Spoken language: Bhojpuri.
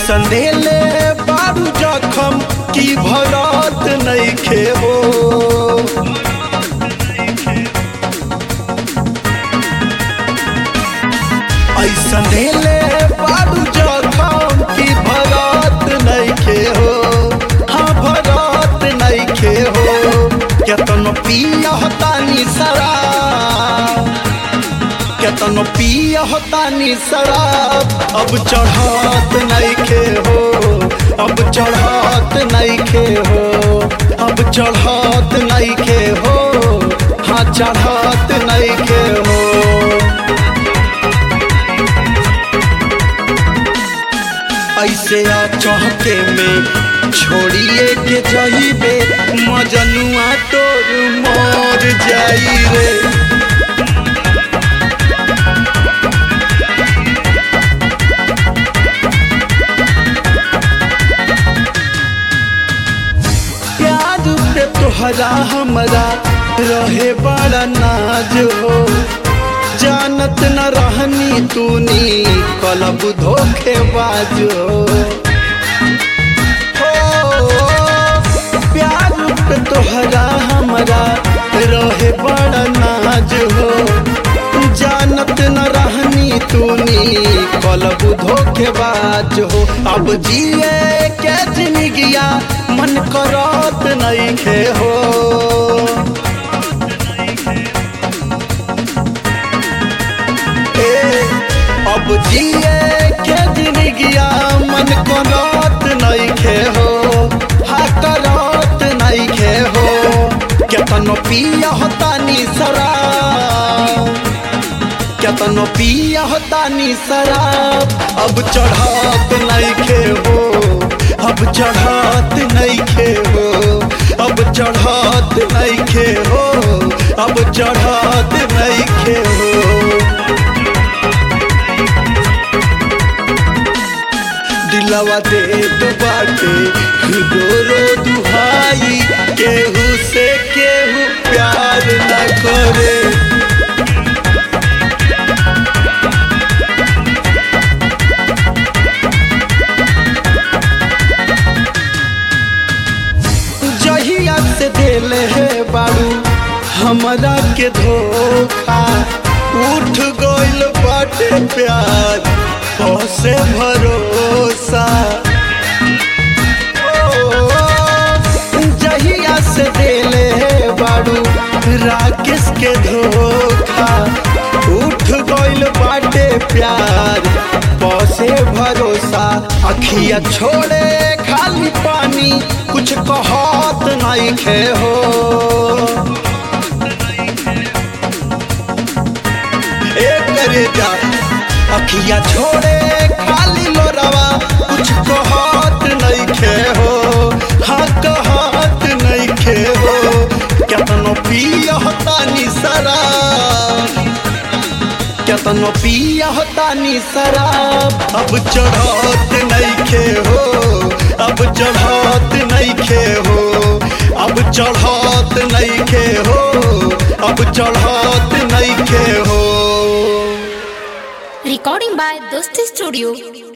ऐसन देले बारू जखम की भरत नइखे हो ऐसन देले बारू जखम की भरत नइखे हो हाँ भरत नइखे हो केतन पियहतानी शराब केतन पियहतानी शराब अब चढ़त नइखे हो अब चढ़त नइखे हो अब चढ़त नइखे हो हाँ चढ़त नइखे हो ऐसे आ चौके में छोड़िए के जइबे मजनुआ तोर मर जाई रे प्यार पे तोहरा हमरा रहे बड़ा नाज हो जानत न रहनी तूनी कलब धोखेबाज हो हो, प्यार पे तोहरा हमरा रहे बड़ा नाज हो जानत न रहनी तूनी कलब धोखेबाज हो अब जिए के जिंदगिया मन करत नइखे हो ए, अब जिए के जिंदगिया मन करत नइखे हो हा करत नइखे हो केतन पिया होतानी शराब केतन पिया होतानी शराब अब चढ़त नइखे हो अब चढ़त नइखे हो अब चढ़त नइखे हो अब चढ़त नइखे हो दिलवा दे दो बाटे रो रो दुहाई केहू से केहू प्यार न करे जहिया से दिल है बारू हमरा के धोखा उठ गइल बाटे प्यार से भरोसा ओ, जहिया से दिल है बारू राकेश के धोखा उठ गइल बाटे प्यार से भरोसा अखिया छोड़े खाली पानी कुछ कहत नहीं खे हो एक करे जा अखिया छोड़े खाली लोरवा कुछ कहत नहीं खे हो हाँ कहत नहीं खे हो केतनो पियहतानी शराब केतनो पियहतानी शराब अब चढ़त नहीं खे हो अब चढ़त नहीं खे हो अब चढ़त नहीं खे हो अब चढ़त नहीं खे हो Recording by Dosti Studio.